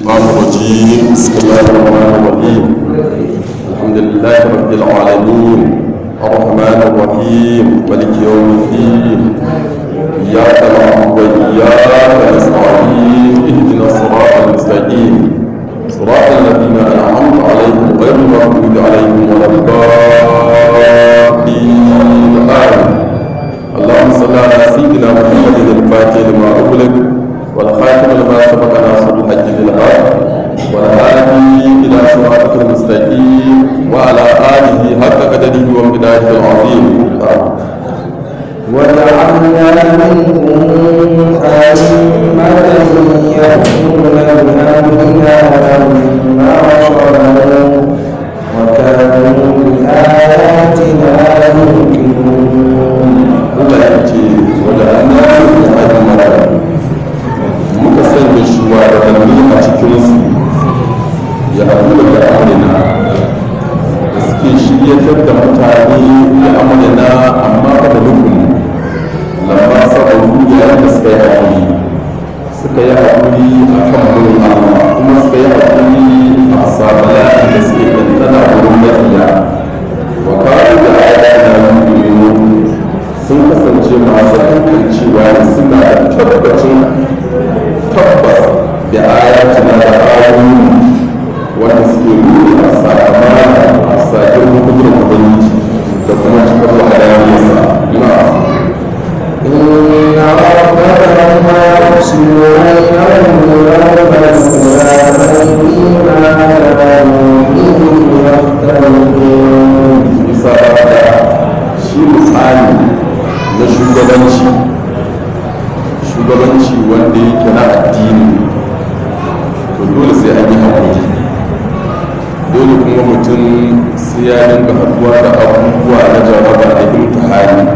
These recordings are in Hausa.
الشيطان الرجيم بسم الله الرحمن الرحيم الحمد لله رب العالمين الرحمن الرحيم ملك يوم الدين إياك نعبد وإياك نستعين اهدنا الصراط المستقيم صراط الذين أنعمت عليهم غير المغضوب عليهم ولا الضالين آمين اللهم صل على سيدنا محمد الفاتح لما أغلق والخاتم لما سبق ناصر الحج بالحق والهادي إلى صراطك المستقيم وعلى آله حق قدره وامتداده العظيم وجعلنا منهم أئمة يهدون بأمرنا لما صبروا وكانوا بآياتنا يوقنون Allah ya ce wanda an yi ajin mata muka sanya shugabanni a cikinsu ya haɗu da amurina da suke shiryatar da mutane da amurina amma ba da nufin lamba saboda yayin da suka yi haƙuri suka yi haƙuri a kan wurin Allah kuma suka yi haƙuri a sabala da suke ɗanɗana wurin mafiya wa kawo da ayatina yu'minun sun kasance masu hankan cewa suna da tabbacin tabbas da ayatuna da ayoyi wanda suke nuna a sakamana a sakin hukumar ubangiji da kuma cikar wahalariyarsa na إن ربك هو يحسن بينهم يوم القيامة فيما كانوا فيه يختلفون bisa da shi misali na shugabanci shugabanci wanda yake na addini to dole sai an yi haƙuri dole kuma mutum sai ya dinga haɗuwa da abubuwa na jaraba na imtihani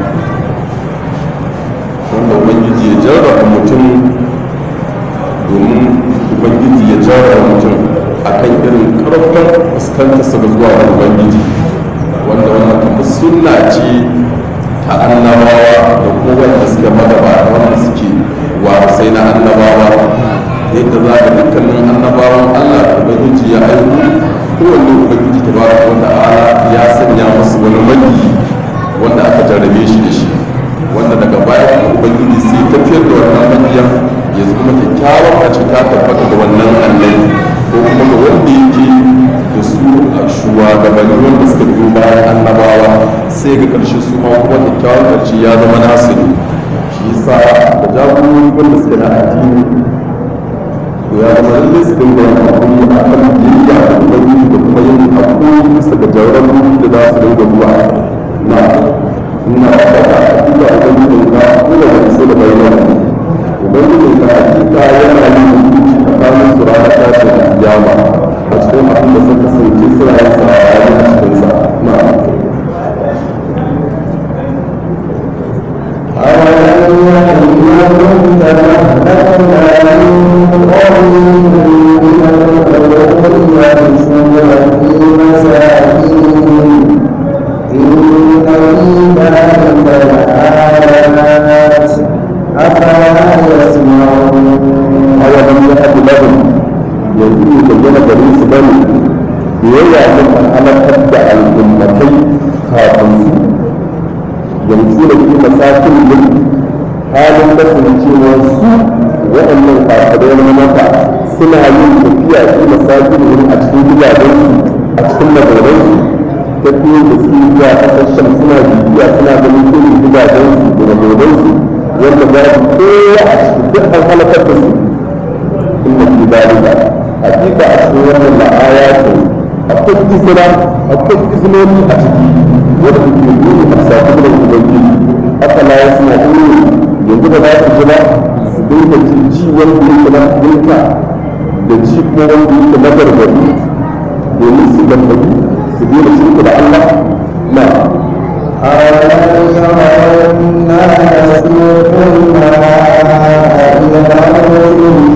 wanda ubangiji ya jarraba mutum domin ubangiji ya jarraba mutum akan irin karfin fuskantarsa ga zuwa ga ubangiji wanda wannan kuma sunna ce ta annabawa da kuma wanda suke magabata wanda suke sai na annabawa yadda za ga dukkanin annabawan allah da ubangiji ya aiko kowanne ubangiji ta baraka wanda ala ya sanya musu wani magi wanda aka jarrabe shi da shi wanda daga baya kuma ubangiji sai tafiyar da wannan magiyan ya zama kyakkyawar mace ta tabbata da wannan annabi ko kuma ga wanda yake da su a shugabanni wanda suka biyo bayan annabawa sai ga karshe su ma kuma kyakkyawan karshe ya zama nasu ne shi yasa da jagorori wanda suke na addini to ya zama lallai su dinga yin hakuri a kan biyayya da ubangiji da kuma yin hakuri bisa ga jarrabobi da za su dinga zuwa na ina faɗa hakika ubangiji na kula da su da bayyana ubangiji na hakika yana yin hukunci tsakanin su ranar tashin kiyama a cikin abin da suka kasance suna yin sa a a cikin sa na أولم يحييهم تمهلكنا من قبلهم من القرون يمشون في مساكنهم إن في ذلك لآيات أفلا يسمعون awalan ya haɗu lahum yanzu ne bayyana gare su bane biyayya mun an halakar da al'ummatai kafin su yanzu da ke masakin yin halin kasancewar su waɗannan kafirai na mata suna yin tafiya su masakin yin a cikin gidajensu a cikin mazauransu tafiye da su zuwa ƙasashen suna bibiya suna ganin irin gidajensu da mazauransu wanda za su kowa a cikin duk an halakar da su inna fi dalika hakika a cikin wannan la'ayatu akwai izina akwai izinoni a ciki wanda ke nuni a sati da ubangiji haka na wasu na ɗoro yanzu ba za su ji ba su dinga jin ji wanda yake na dinka da ji kuma wanda yake na gargadi domin su gargadi su daina shirku da Allah na أولم يروا أنا نسوق الماء إلى الأرض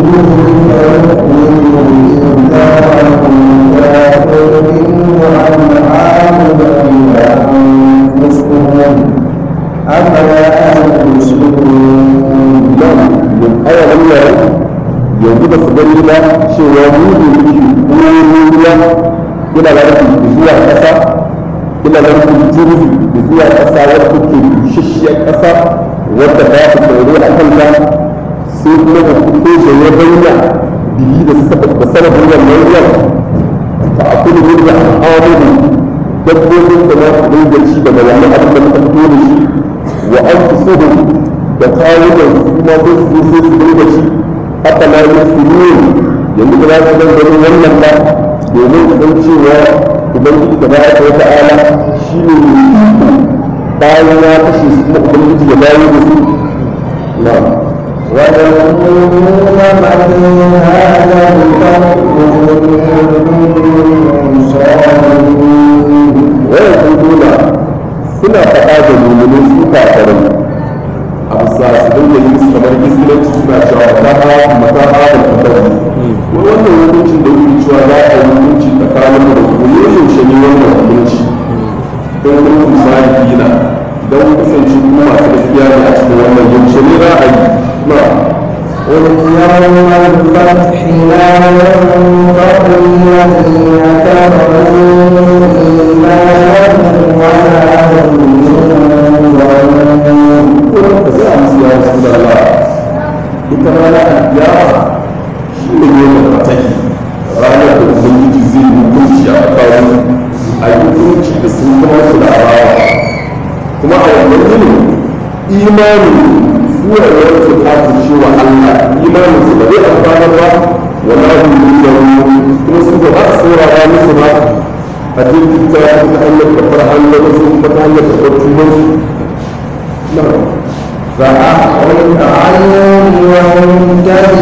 فنخرج منه إنذارا منه أنعامهم وأنفسهم أفلا يبصرون nan yin aya wannan yanzu ba su gani ba cewa mu ne muke ruwa ila lardi zuwa ƙasa ila lardi jirgi zuwa ƙasa wadda take bushashiyar ƙasa wadda ba ku tsoro a kanta sai kuma da fito da ya bayyana biyi da sababin wannan ruwan fa akulu min da al'amuru dabbobin da za su dinga ci daga wannan abin da muka fito da shi wa an fusuhu da kawunan su ma sai su sai su dinga ci haka na yi su ne yanzu da za su zan ganin wannan ba domin su san cewa ubangiji da baya ta ta'ala shi ne mai iko bayan ya kashe su kuma ubangiji ya dawo da su na ويقولون من هذا الفرق waya kuduna suna faɗa da mummunin su kafarai a bisa su dinga yi su kamar iskilanci suna cewa mata ha mata ha da kafari wai wannan hukuncin da yake cewa za a yi hukunci tsakanin da ku ne yaushe ne wannan hukunci don kun misali dina don kasance ku masu gaskiya ne a cikin wannan yaushe ne za a yi na قل يوم الفتح لا ينفع الذين كفروا إيمانهم ولا هم ينظرون kuma ka sai a musu ya rasu da Allah ita rana alkiyama shi ne ne da fataki ranar da ubangiji zai yi hukunci a tsakanin a yi hukunci da sun kuma su da arawa kuma a wannan yinin imanin suwar yawon su kafin shi wa Allah imanin su ba zai amfana ba wala hum yunzarun kuma su ba za su saurara musu ba a jirgin ta ta hanyar karɓar hanyar su kuma ta hanyar karɓar tubansu na'am فأعرض عنهم وانتظر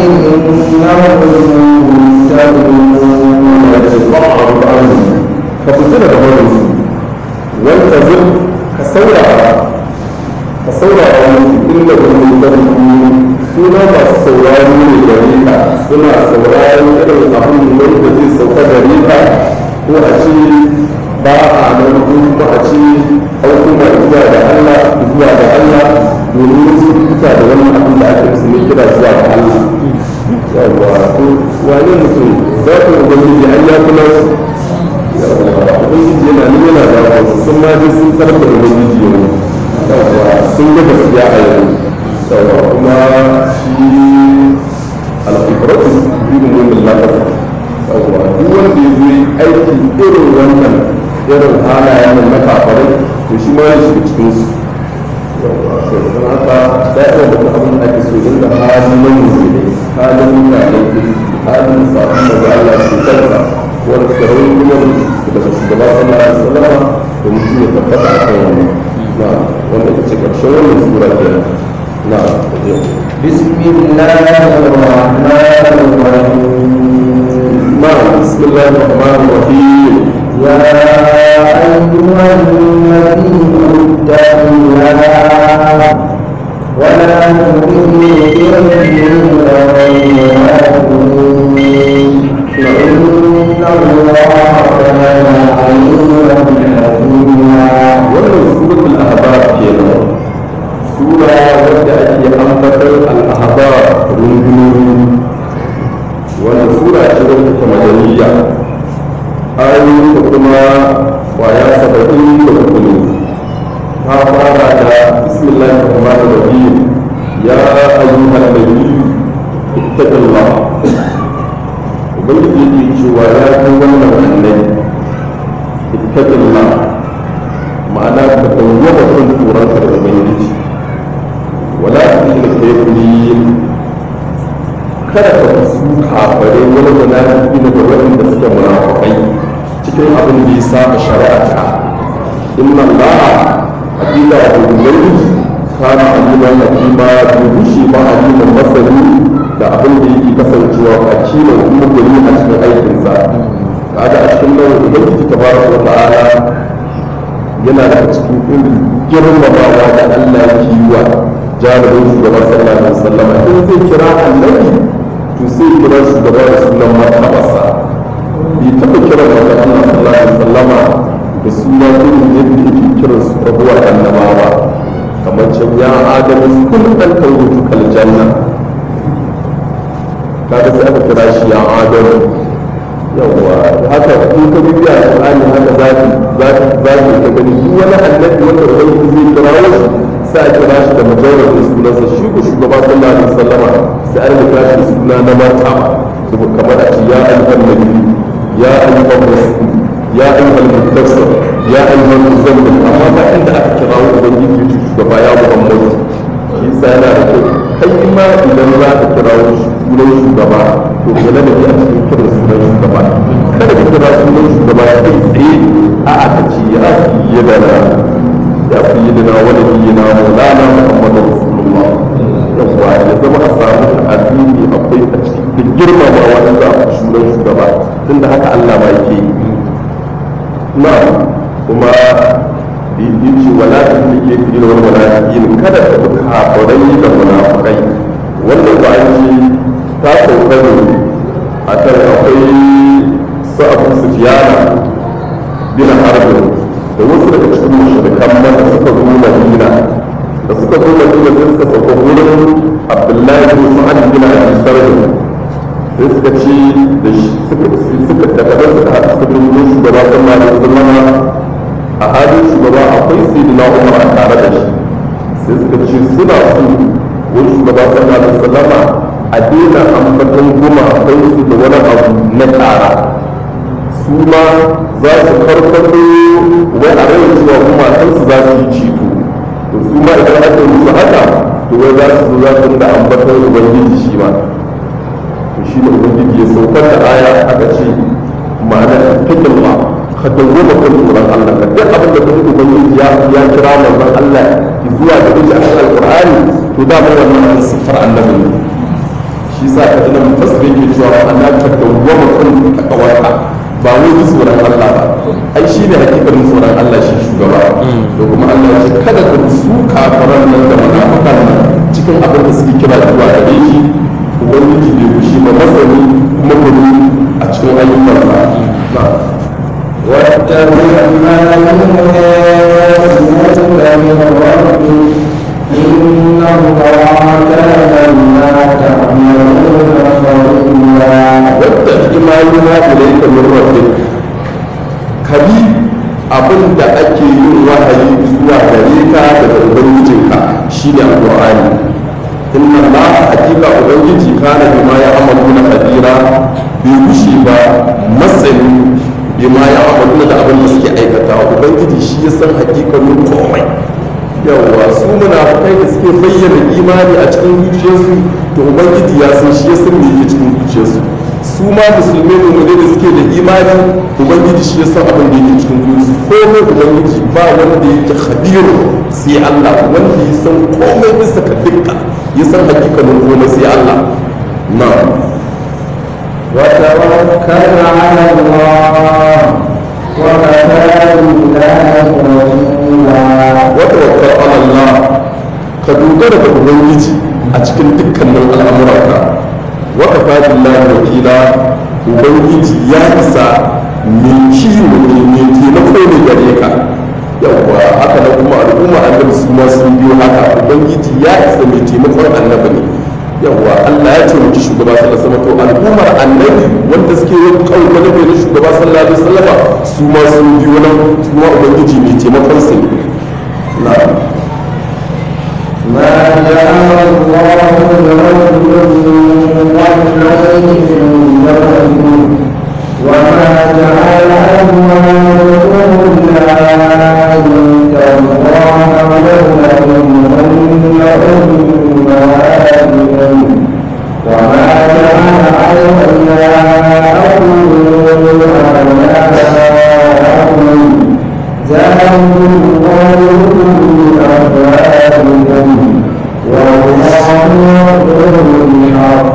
إنهم ya ce ba a rubu an ka fita daga barinsu wanda zai ka saurara ka saurara musu inda wani zarfi suna masu sauraro ne gare ka suna sauraron irin abin wanda zai sauka gare ka ko a ce ba a nan ko kuma a ce an kuma zuwa da Allah zuwa da Allah domin su fita da wannan abin da ake musu ne kira zuwa da Allah yawwa to wane mutum za ku ubangiji an ya kula su yawwa ubangiji yana nan yana da wasu sun ma je sun tarar da ubangiji yau yawwa sun ga gaskiya a yau yawwa kuma shi alfikratu irin wannan lafafa yawwa duk wanda ya zo yi aiki irin wannan irin halayen nan na kafarai to shi ma ya shiga cikin su yawwa to don haka da'iwa da abin da ake so inda hali na musulmi halin mutane halin sabon da Allah ke kansa wanda suka rauni kuma daga shugaba sallallahu alaihi wasallam da mutum ya tabbata a kan wannan na wanda ita ce karshen wannan sura ke na بسم الله الرحمن الرحيم na bismillahir rahmanir rahim يا أيها النبي اتق الله ولا تطع المؤمنين إن الله كان عليما حكيما wannan suratul ahbab kenan sura wadda ake ambatar al-ahbab rundunoni wannan sura ce wadda ta madaniya ayoyin da kuma kwaya saba'in da uku ne ta fara da bismillahir rahmanir rahim ya ayyuhan nabi ittaqillah ubangiji yake cewa ya kai wannan annabi ittaqillah ma'ana ka dawwama kan tsoronka da ubangiji wala tu'minu kafirin kada ka su kafare wani munafiki da waɗanda suke munafikai cikin abin da ya saba shari'a inna allaha hakika wa ubangiji kana aliman hakima dubu shi ba aliman masani da abin da yake kasancewa hakiman kuma gani a cikin aikinsa kaga a cikin nan ubangiji tabaraka wa ta'ala yana daga cikin irin girmamawa da Allah yake yi wa jami'in shugaban sallallahu alaihi wasallam in zai kira annabi to sai kira shugaba da sunan martabarsa bai taɓa kira da Allah sallallahu alaihi wasallam da suna irin yadda yake kiran su rabuwar annabawa kamar can ya adamu kun an tawutu kal janna kaga sai aka kira shi ya adamu in ka bibiya alƙur'ani haka za ki za ki za ki ka gani duk wani annabi wanda ubangiji zai kirawo shi sai a kira shi da majalar sunansa shi ko shugaba sallallahu alaihi wasallama sai an kira shi da suna na martaba saboda kamar a ce ya ayyukan nabi ya ayyukan rasul ya ayyukan mudassir ya ayyukan muzammil amma ba inda aka kira wa ubangiji ya ce shugaba ya muhammadu shi yasa yana da kyau kai ma idan za ka kira sunan shugaba to ka da a cikin kiran sunan shugaba kada ka kira sunan shugaba kai tsaye a aka ce ya fiye da na ya fiye da na wani fiye na maulana muhammadu rasulullah yawwa ya zama a samu addini akwai a cikin girmama wanda a sunan shugaba tunda haka allah ma yake yi na kuma yace wala ta ke fi wal munafiqin kada ka bi kafirai da munafikai wannan ba an ce ta sauka ne a kan akwai su abu sufiyana bin harbin da wasu daga cikin mushrikan maka suka zo madina da suka zo madina sai suka sauka wurin abdullahi bin sa'ad bin abi sarh sai suka ci da shi suka suka daga nan suka haɗu suka dinga shugaba sallallahu alaihi wasallam a halin shugaba akwai sayyidina umar a tare da shi sai suka ce suna so wani shugaba sallallahu alaihi wasallama a daina ambaton goma akwai su da wani abu na ƙara su ma za su karkato wai a rai cewa kuma kansu za su yi ceto to su ma idan aka yi musu haka to wai za su zo za su da ambaton ubangiji shi ma to shi ne ubangiji ya saukar da aya aka ce ma'ana takin ma ka dawwama kan tsoron Allah ka duk abin da kuma ubangiji ya ya kira manzon Allah zuwa da ita a cikin alqur'ani to da mun wannan sifar annabi ne shi sa ka tana mufassir yake cewa Allah ka dawwama kan takawarka ba wai ji tsoron Allah ba ai shi ne hakikarin tsoron Allah shi shugaba da kuma Allah ya ce kada ka su kafaran nan da munafikan nan cikin abin da suke kira zuwa gare shi ubangiji bai fushi ba masani kuma gudu a cikin ayyukansa na'am واتبع ما يوحى إليك من ربك إن الله كان بما تعملون خبيرا wadda ima yuna ilaika min rabbik kabi abin da ake yin wahayi zuwa gare ka daga ubangijinka shine alqur'ani inna allaha hakika ubangiji kana bima ya amaluna kadira bai gushi ba masani bima ya amaluna da abin da suke aikata ubangiji shi ya san hakikanin komai yawwa su munafukai da suke bayyana imani a cikin zuciyarsu to ubangiji ya san shi ya san me yake cikin zuciyarsu su ma musulmai mummune da suke da imani ubangiji shi ya san abin da yake cikin zuciyarsu komai ubangiji ba wanda yake khadiru sai Allah wanda ya san komai bisa ka dukka ya san hakikanin komai sai Allah na'am وتوكل على الله وكفى بالله وكيلا wata wakar Allah ka dogara da ubangiji a cikin dukkanin al'amuranka wata fadin lahi wakila ubangiji ya isa mai kiwo ne mai taimako ne gare ka yawwa haka na kuma al'umma annabi su ma sun biyo haka ubangiji ya isa mai taimakon annabi ne yawwa Allah ya taimaki shugaba sallallahu alaihi wasallam to al'ummar annabi wanda suke yin kawo wani bai na shugaba sallallahu alaihi wasallam su ma sun biyo nan su ma ubangiji mai taimakon su ne na'am ما جعل الله لرجل من قبلين من قبلكم وما جعل أزواجكم اللائي تظاهرون منهن أمهاتكم وما جعل أولياءكم أبناءكم ذلكم قولكم بأفواهكم والله يقول الحق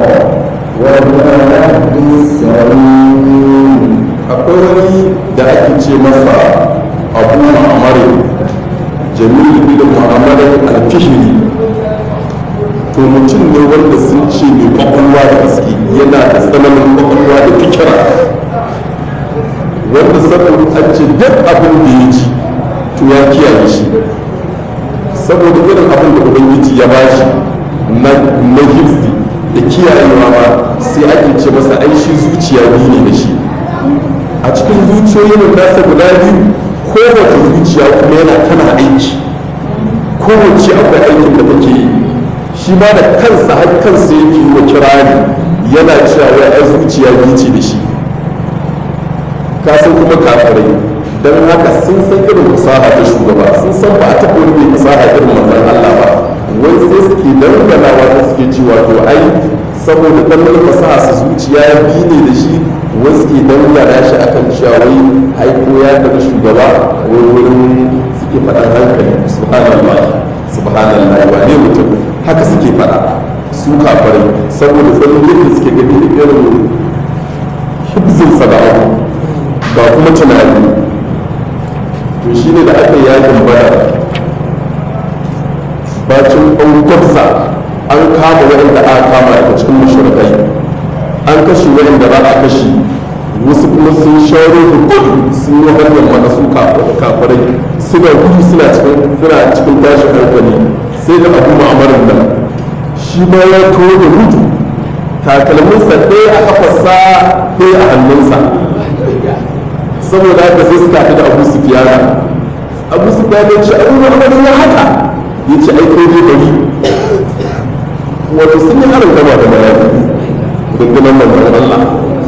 ويهدي السبيل akwai wani da ake ce masa abu ma'amari jamilu bin ma'amari alfihiri to mutum ne wanda sun ce mai kwakwalwa da gaske yana da tsananin kwakwalwa da fikira wanda saboda an ce duk abin da ya ji to ya kiyaye shi saboda irin abin da ubangiji ya bashi na na hifzi da kiyayewa ma sai ake ce masa ai shi zuciya biyu ne da shi a cikin zuciyoyin nasa guda biyu kowace zuciya kuma yana tana aiki kowace akwai aikin da take yi shi ma da kansa har kansa yake yi wa kirari yana cewa wai ai zuciya biyu ce da shi ka san kuma kafirai don haka sun san irin fasaha ta shugaba sun san ba a taɓa wani mai fasaha irin manzon Allah ba wai sai suke dangana wata suke cewa to ai saboda dan wani fasaha su zuciya biyu ne da shi wai suke dangana shi akan cewa wai haiko ya taɓa shugaba wai wurin suke faɗan hankali subhanallah subhanallah wane mutum haka suke faɗa su kafirai saboda tsanin yadda suke gani irin hibzin sada'u ba kuma tunani to shi ne da aka yi yakin bada bacin ɓangarsa an kama waɗanda aka kama daga cikin mashirkai an kashe waɗanda za a kashe wasu kuma sun sharo da gudu sun yi hanyar mana su kafirai suna gudu suna cikin suna cikin tashin hankali sai da abu ma'amarin nan shi ma ya kawo da gudu takalminsa ɗaya a kafarsa ɗaya a hannunsa saboda haka sai suka haɗu da abu su fiyana abu su fiyana ce abu ma'amarin ya haka ya ce ai kai dai bari wato sun yi harin gaba da mayaki rundunar manzon Allah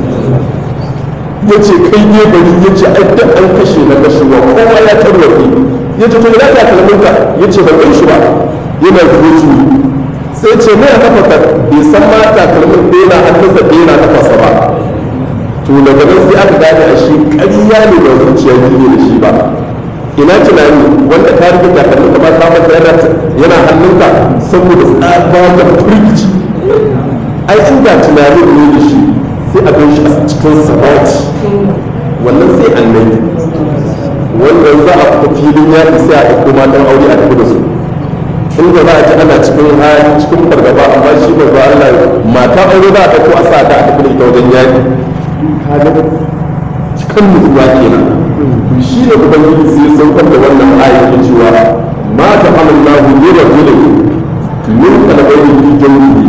ya ce kai dai bari ya ce ai duk an kashe na kashewa kowa ya tarwafe ya ce to ina takalminka ya ce ban gan shi ba yana zuwa sai ce mai kafa ka bai san ma takalmin ɗaya na hannunsa ɗaya na kafasa ba to daga nan sai aka gane a shi ƙarya ne ba zuciya biyu da shi ba ina tunani wanda ka rike takalmin ka ba ka mata yana yana hannunka saboda tsabagen firgici ai inda tunanin ne da shi sai a gan shi a cikin sabati wannan sai annabi wannan za a fita filin yaƙi sai a ɗauko matan aure a tafi da su inda za a ji ana cikin hali cikin fargaba amma shi ba za Allah mata aure za a ɗauko a sa ta a tafi da ita wajen yaƙi kaga cikin nutsuwa kenan to shi ne ubangiji sai ya saukar da wannan ayat ke cewa ma ta amallahu bi rajulin min qalbayni fi jawfihi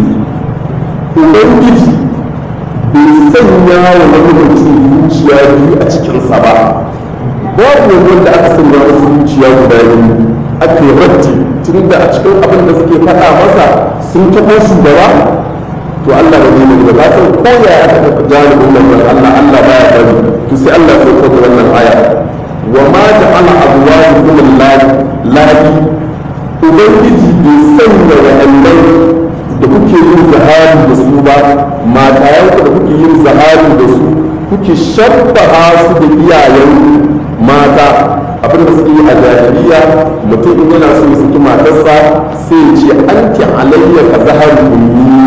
ubangiji bai sanya wa wani mutum zuciya biyu a cikinsa ba babu wanda aka sanya wasu zuciya guda biyu aka yi ratti tun da a cikin abin da suke faɗa masa sun taɓo shugaba to Allah ba zai nuna ba san ko ya aka taɓa jalibin manzon Allah Allah baya bari to sai Allah ya sauko da wannan aya wa ma ja'ala abwajukum lillahi lahi ubangiji bai sanya wa'annan da kuke yin zahari da su ba matayenku da kuke yin zahari da su kuke shabbaha su da iyayen mata abin da suke yi a jahiliya mutum in yana so ya saki matarsa sai ya ce anti alayya ka zahari ummi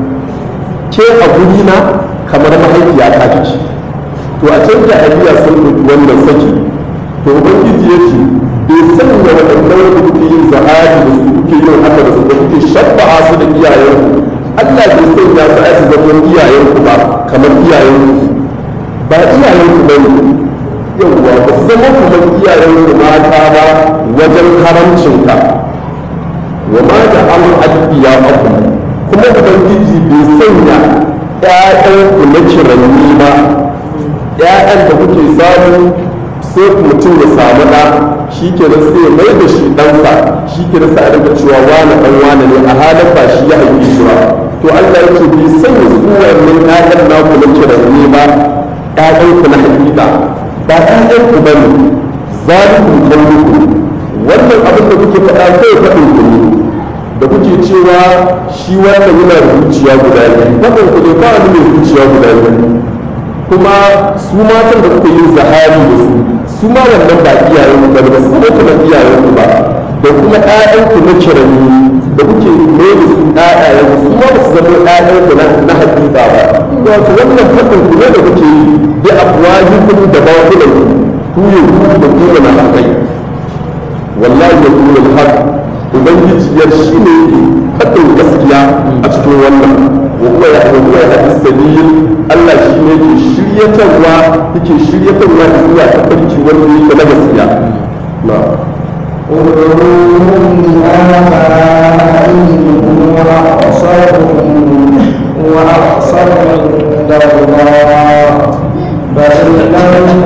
ke a guri na kamar mahaifiya ta ce to a can jahiliya sun ɗauki wannan saki to ubangiji ya ce bai sanya waɗannan da kuke yin zahari da su kuke yin haka da su da kuke shabba'a su da iyayenku Allah bai sanya su aiki zaman iyayenku ba kamar iyayenku ba iyayenku ba ne yawwa ba su zama kamar iyayenku mata ba wajen haramcinka wa ma da an addiya aku kuma ubangiji bai sanya ƴaƴanku na kiranni ba ƴaƴan da kuke samu sai mutum ya samu ɗa shi ke nan sai ya mai da shi ɗansa shi ke nan sai a rinka cewa wane ɗan wane ne a halin ba shi ya haife shi ba to Allah yake bai sanya su wannan ƴaƴan naku na kiranni ba ƴaƴanku na hakika ba ƴaƴanku ba ne zalikun kaunuku wannan abin da kuke faɗa kai faɗin ku ne da kuke cewa shi wannan yana da zuciya guda biyu faɗin ku ne ba wani mai zuciya guda biyu kuma su matan da kuke yin zahari da su su ma wannan ba iyayen ku ba ba su zama kamar iyayen ku ba da kuma ƴaƴan ku na kirani da kuke mai da su ƴaƴayen ku su ma ba su zama ƴaƴan ku na hakika ba wato wannan faɗin ku ne da kuke yi bi afwahikum da bakulan ku ku yi ku da ku na hakai wallahi ya kuma al-haq ubangiji ya shi ne faɗin gaskiya a cikin wannan wa huwa ya huwa ya hadis sabil Allah shi ne ke shiryatarwa yake shiryatarwa zuwa ta farki wanda yake na gaskiya na ادعوهم آبائهم وأقصرهم وأقصر عند الله فإن لم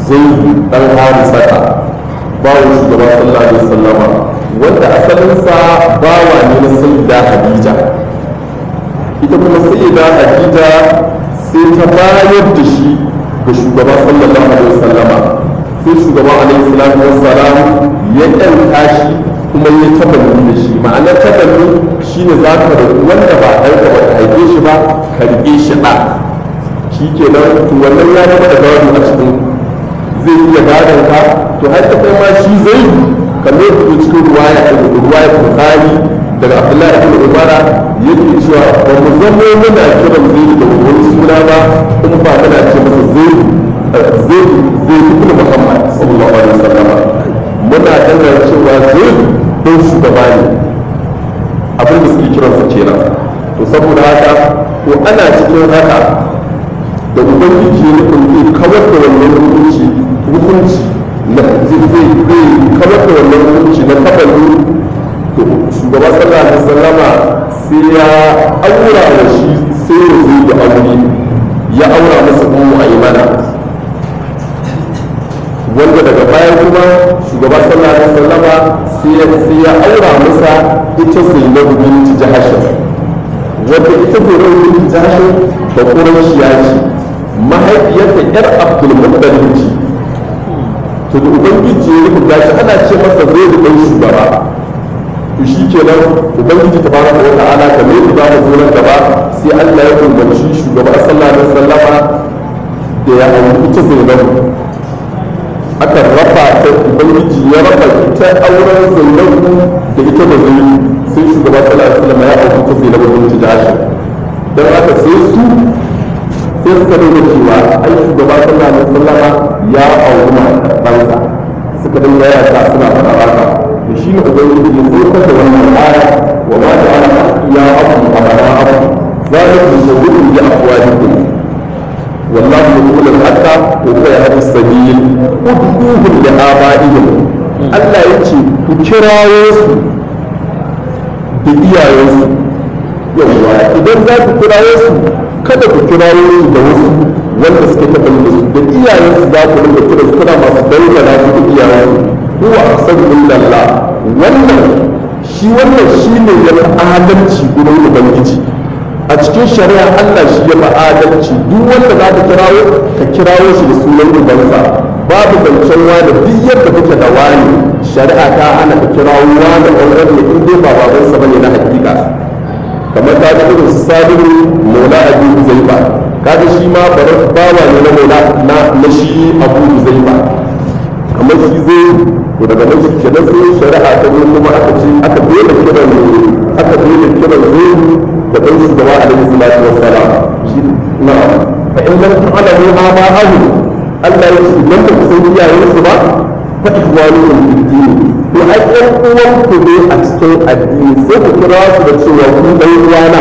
zai dan harisata bawon shugaba sallallahu alaihi wasallama wanda asalinsa bawa ne na sayyida hadija ita kuma sayyida hadija sai ta bayar da shi ga shugaba sallallahu alaihi wasallama sai shugaba alaihi salatu wassalam ya ɗanta shi kuma ya tabanni da shi ma'anar tabanni shine za ka da wanda ba ɗanka ba ka haife shi ba ka riƙe shi ɗa shi kenan to wannan ya zama da gado a cikin zai iya gadon ka to har ta kai ma shi zai kamar da cikin ruwaya ruwaya bukhari daga abdullahi ibn umara yake cewa ba mu zama muna kiran zai da wani suna ba in ba muna ce masa zai zai zai ibn muhammad sallallahu alaihi wasallam muna dana cewa zai don shugaba ne abin da suke kiransa kenan to saboda haka to ana cikin haka da ubangiji ya nufin kawar da wannan hukunci hukunci na zai zai kawar da wannan hukunci na taballu to shugaba sallallahu alaihi wasallama sai ya aura da shi sai ya zo da aure ya aura masa ummu aymana wanda daga baya kuma shugaba sallallahu alaihi wasallama sai ya sai ya aura masa ita zainabu binti jahashin wanda ita zainabu binti jahashin da qurayshiya ce mahaifiyarta yar abdul muttalib ce to da ubangiji ya rubuta shi ana ce masa zai da ɗan shugaba to shi kenan ubangiji ta fara wa ta'ala ka mai da mu zuwa gaba sai Allah ya umarci shugaba sallallahu alaihi wasallama da ya auri ita zainabu aka raba ta ubangiji ya raba ita auren zainabu da ita da zai sai shugaba sallallahu alaihi wasallama ya auri ita zainabu binti jashi dan haka sai su sai suka nuna cewa ai shugaba sallallahu alaihi wasallama ya auri matar ɗansa suka dinga yaya suna fara haka da shi ne ubangiji ya saukar da wannan aya wa ma da ana ya abu amara abu zalikum shawurun bi afwahikum wallahu yaqulu al-haqqa wa huwa yahdi as-sabil ud'uhum li abaihim Allah yace ku kirawo su da iyayensu yawwa idan za ku kirawo su kada ku kirawo su da wasu wanda suke taɓa da su da iyayensu za ku rinka kira su kuna masu dangana su da iyayensu huwa ahsanu illallah wannan shi wannan shine ya fi adalci gurin ubangiji a cikin shari'a Allah shi ya fi adalci duk wanda za ka kirawo ka kirawo shi da sunan ubansa babu zancen wani duk yadda kake da wani shari'a ta hana ka kirawo wani ɗan ne in dai ba babansa bane na hakika kamar ta ji irin sabiru maula abu zaiba kaga shi ma bawa ne na maula na shi abu zaiba kamar shi zai to daga nan shi kenan sai shari'a ta zo kuma aka ce aka daina kiran aka daina kiran zai da dan shugaba alaihi salatu wassalam shi na fa in lam ta'lamu aba'ahu Allah ya ce idan ba ku san iyayen su ba fa ihwanukum fid din to ai ɗan uwan ku ne a cikin addini sai ku kira su da cewa ku dan uwana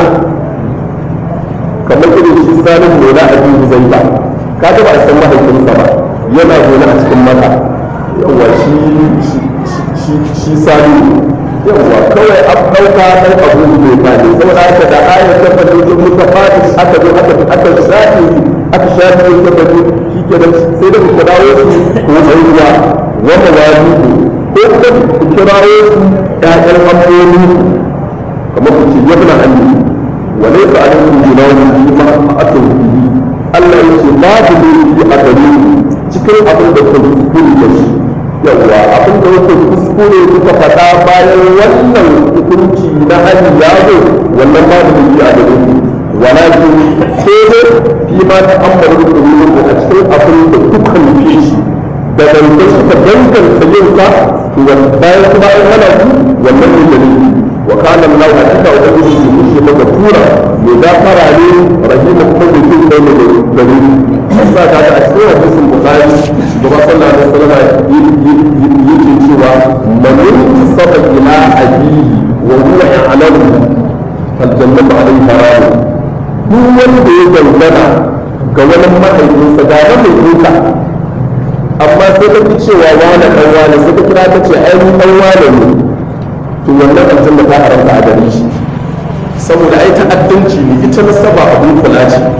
kamar irin shi sanin mola abin zai ba kaga ba a san mahaifinsa ba yana zaune a cikin mata yawa shi shi sani yawa kawai an ɗauka ɗan abu ne ba ne saboda haka da ayar ta fadi in muka fadi aka zo aka aka shafi aka shafi ta fadi shi ke da sai da ku dawo su ko ɗan ruwa wanda wani ko kuma ku kirawo su ƴaƴan amfani kamar ku ce yabna hannu wa laysa alaykum junahun fi ma atum bihi Allah yake babu ne a gare ku cikin abin da ku kuskure da shi yawa abin da kuka kuskure kuka faɗa bayan wannan hukunci na hali ya zo wannan babu ne a gare ku walakin sai dai fi ma ta ambaru da ku a cikin abin da kuka nufe shi da dangar suka danganta yin ka bayan kuma an hana ku wannan ne da ne wa kana Allah hakika wa ubangiji ne shi maka tura mai gafara ne rahima kuma da jin kai ne da ne sa ka a cikin hadisin bukhari gaba sallallahu alaihi wasallam yake cewa man yusaba ila abihi wa huwa ya'lamu fal jannatu alayhi haram duk wanda ya dangana ga wani mahaifinsa ga mahaifinka amma sai ka ki cewa wani dan wani sai ka kira ta ce ai dan wani ne to wannan aljanna ta haramta a gare shi saboda ai ta'addanci ne ita nasaba abun kula ce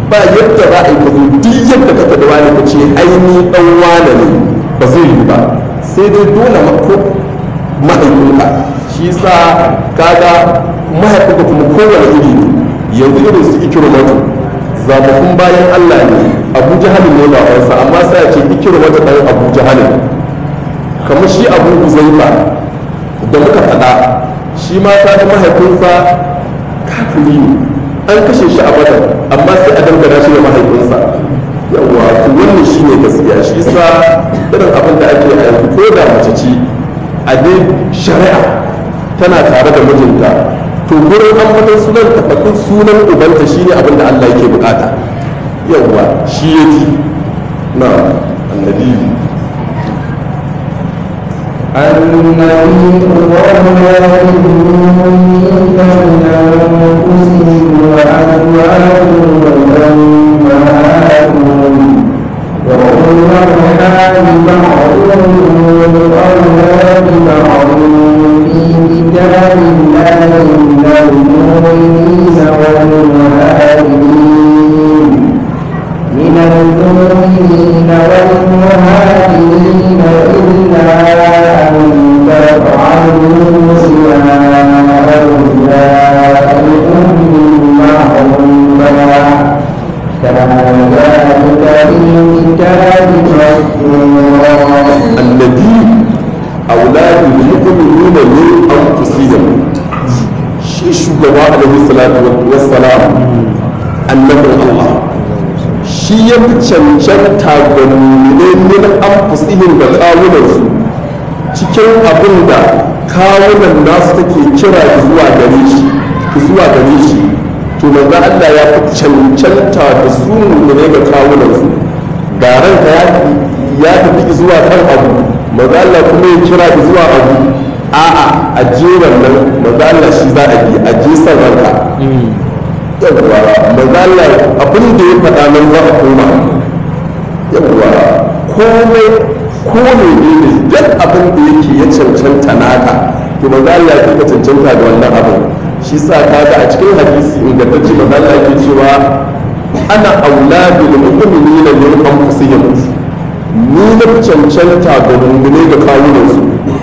ba yadda za a yi ka zo duk yadda kake da wani ka ce aini dan wane ne ba zai yi ba sai dai dole ko mahaifinka shi sa kaga mahaifinka kuma kowane iri ne yanzu irin su ikirmatu zababun bayan Allah ne abu jahalin ne ba wansa amma sai a ce ikirmatu dan abu jahalin kamar shi abu uzaifa da muka faɗa shi ma ta ga mahaifinsa kafiri ne an kashe shi a badar amma sai a dangana shi da mahaifinsa yawa to wannan shi ne gaskiya shi sa irin abin da ake a yanzu ko da mace ce a dai shari'a tana tare da mijinta to gurin ambatan sunan tafakin sunan ubanta shine abin da Allah yake bukata yawa shi yake na annabi النبي أولى بالمؤمنين من أنفسهم وأزواجهم أمهاتهم وأولو الأرحام بعضهم أولى ببعض في كتاب الله من المؤمنين والمهاجرين من المؤمنين والمهاجرين إلا أن تفعلوا إلى أوليائكم معروفا كان ذلك في الكتاب مسطورا annabi auladul mu'minina min anfusihim shi shugaba alaihi salatu wassalam annabin Allah shi ya fi cancanta ga mu'minai min anfusihim da kawunansu cikin abin da kawunan nasu take kira zuwa gare shi zuwa gare shi to manzo Allah ya fi cancanta da su mu'minai ga kawunansu ga ranka ya ya tafi zuwa kan abu manzo Allah kuma ya kira zuwa abu a'a a je wannan manzo Allah shi za a bi a je san ranka yawwa manzo Allah abin da ya faɗa nan za a koma yawwa komai ko ne ne duk abin da yake ya cancanta naka to manzo Allah ya ka cancanta da wannan abin shi sa kaga a cikin hadisi ingantacce manzo Allah yake cewa ana auladul mu'minina min anfusihim ni na fi cancanta ga mummune ga kawunansu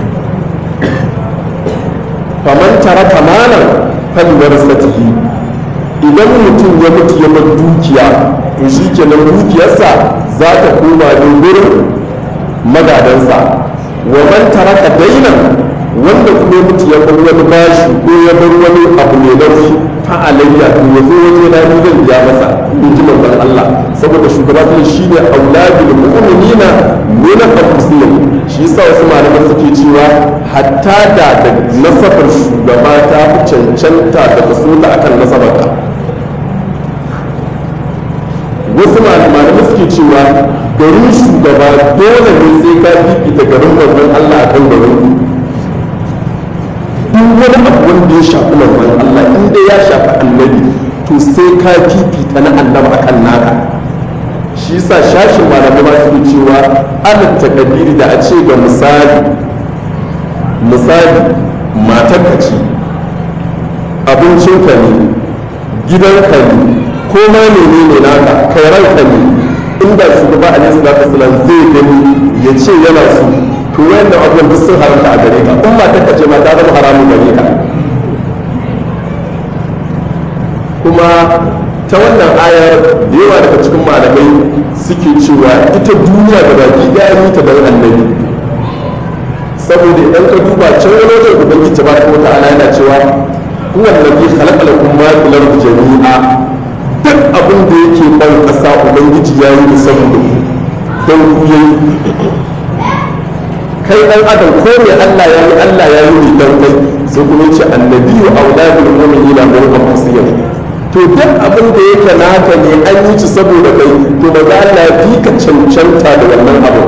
faman tara kamanan falwar satihi idan mutum ya mutu ya bar dukiya to shi kenan dukiyarsa za ta koma ne gurin magadansa wa man taraka dainan wanda kuma ya mutu ya bar wani bashi ko ya bar wani abu mai nauyi fa alayya to ya zo waje na ni zan biya masa in ji manzon Allah saboda shugaba sai shine auladul mu'minina min anfusihim shi yasa wasu malaman suke cewa hatta da da nasabar shugaba ta fi cancanta da kaso ta akan nasabarka wasu malamai suke cewa garin shugaba dole ne sai ka fifita garin manzon Allah akan garin ku duk wani abu wanda ya shafi manzon Allah in dai ya shafi annabi to sai ka fifita na annabi akan naka shi yasa shashin malamai ma suke cewa alal takabiri da a ce ga misali misali matar ka ce abincinka ne gidanka ne ko ma menene naka kai ranka ne inda shugaba alaihi salatu wasallam zai gani ya ce yana so to wayannan abubuwan duk sun haramta a gare ka in matar ka ce ma ta zama haramun gare ka kuma ta wannan ayar da yawa daga cikin malamai suke cewa ita duniya da baki ɗaya yi ta don annabi saboda idan ka duba can wani wajen ubangiji ta baka wata ala yana cewa huwa allazi khalaqa lakum ma fil ardi jami'a duk abin da yake ban ƙasa ubangiji ya yi da saboda ku don ku yayi kai dan adam ko me Allah ya yi Allah ya yi ne dan kai sai kuma yace annabiyyu auladul mu'minina min anfusihim to duk abin da yake naka ne an yi ci saboda kai to ba za Allah fi ka cancanta da wannan abu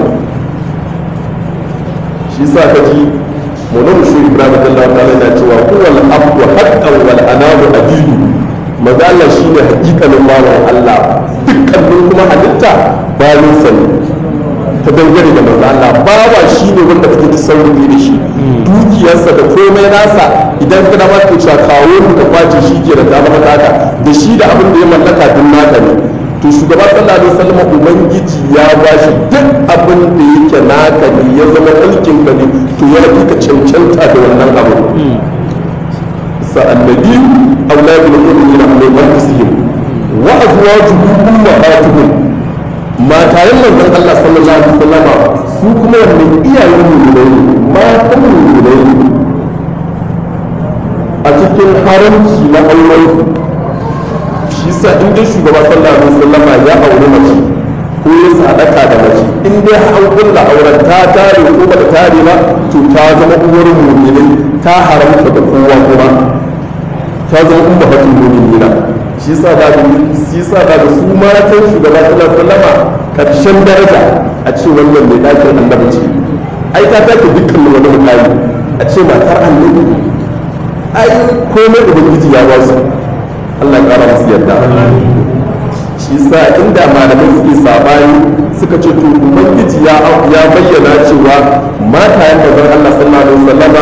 shi sa ka ji mulun shi Ibrahim Allah ta'ala yana cewa huwal abdu haqqan wal anamu abidu maza Allah shine hakikalin bawan Allah dukkanin kuma halitta bayan sa ne ta dangane da manzo Allah bawa shine wanda kake tasarrufi da shi dukiyarsa da komai nasa idan ka dama ka cewa kawo mu ka kwace shi ke da ta maka taka da shi da abin da ya mallaka din naka ne to shugaba sallallahu alaihi wasallam ubangiji ya bashi duk abin da yake naka ne ya zama mulkin ka ne to ya fi ka cancanta da wannan abu sa annabi auladul mu'minina min anfusihim wa azwajuhum ummahatuhum matayen manzon Allah sallallahu alaihi wasallam su kuma wannan iyayen mu'minai ne matan mu'minai ne a cikin haramci na auren shi sa in dai shugaba sallallahu alaihi wasallam ya auri mace ko ya sadaka da mace in dai an kulla auren ta tare ko ba ta tare ba to ta zama uwar mu'minai ta haramta da kowa kuma ta zama umma fatin mu'minina shi sa da shi sa da su matan shugaba sallallahu alaihi wasallam karshen daraja a ce wannan mai dakin annabi ce ai ta take dukkan wani mutane a ce matar annabi ai komai ubangiji ya ba su Allah ya kara musu yadda shi sa inda malamai suke sabani suka ce to ubangiji ya ya bayyana cewa matayen da zan Allah sallallahu alaihi wasallama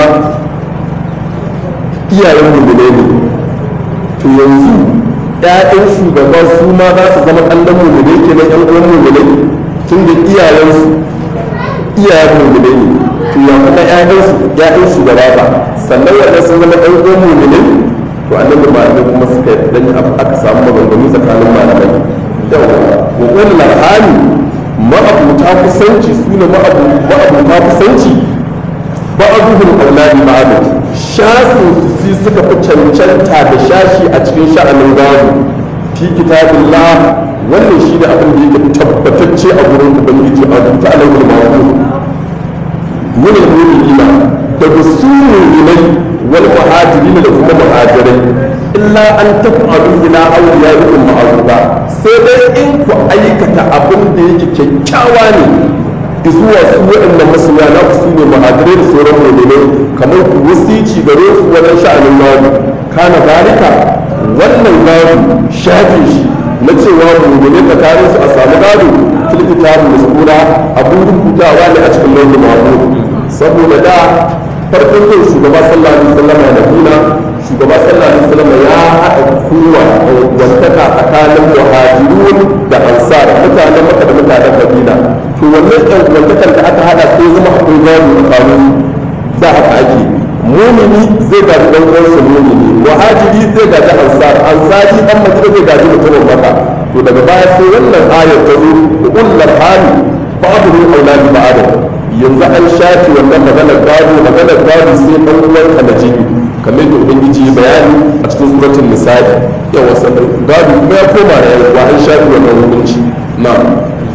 iyayen mu ne to yanzu ƴaƴan shugaba su ma za su zama kallon mu ne kenan ƴan uwan mu ne tun da iyayensu iyayen mu ne to ya kuma ƴaƴansu ƴaƴan shugaba ba sannan wanda sun zama ɗan uwan mu ne to annabi malamai kuma suka dan aka samu maganganu tsakanin malamai yawa wa qul lahani ma'abuta kusanci su ne ma'abuta kusanci ba'aduhum auladi ba'd shasin su suka fi cancanta da shashi a cikin sha'anin gado fi kitabillah wannan shi ne abin da yake tabbatacce a gurin ubangiji a rubuta alaihi ma'ruf min al-mu'minina daga su mu'minai wal muhajirin da kuma muhajirai illa an taf'alu ila awliyaikum ma'rufa sai dai in ku aikata abin da yake kyakkyawa ne zuwa su waɗannan masoya na su ne muhajirai da sauran mu'minai kamar ku wasici gare su wajen sha'anin gado kana zalika wannan gado shafe shi na cewa mu'minai tsakanin su a samu gado fil kitabul masura abun rubutawa ne a cikin lauhin mahfuz saboda da farkon yin shugaba sallallahu alaihi wasallam a Madina shugaba sallallahu alaihi wasallam ya haɗa kowa wantaka tsakanin muhajirun da ansar mutanen maka da mutanen Madina to wannan ɗan wantakan da aka haɗa sai zama akwai gado tsakanin da haka ake mumini zai gaji ɗan uwansa mumini muhajiri zai gaji ansar ansari ɗan madina zai gaji mutumin maka to daga baya sai wannan ayar ta zo ullar hali ba'adu auladi ba'adu yanzu an shafi wannan maganar gado maganar gado sai ɗan uwanka na jini kamar da ubangiji ya bayani a cikin suratul nisa'i yawa sannan gado kuma ya koma da yawa an shafi wannan hukunci na'am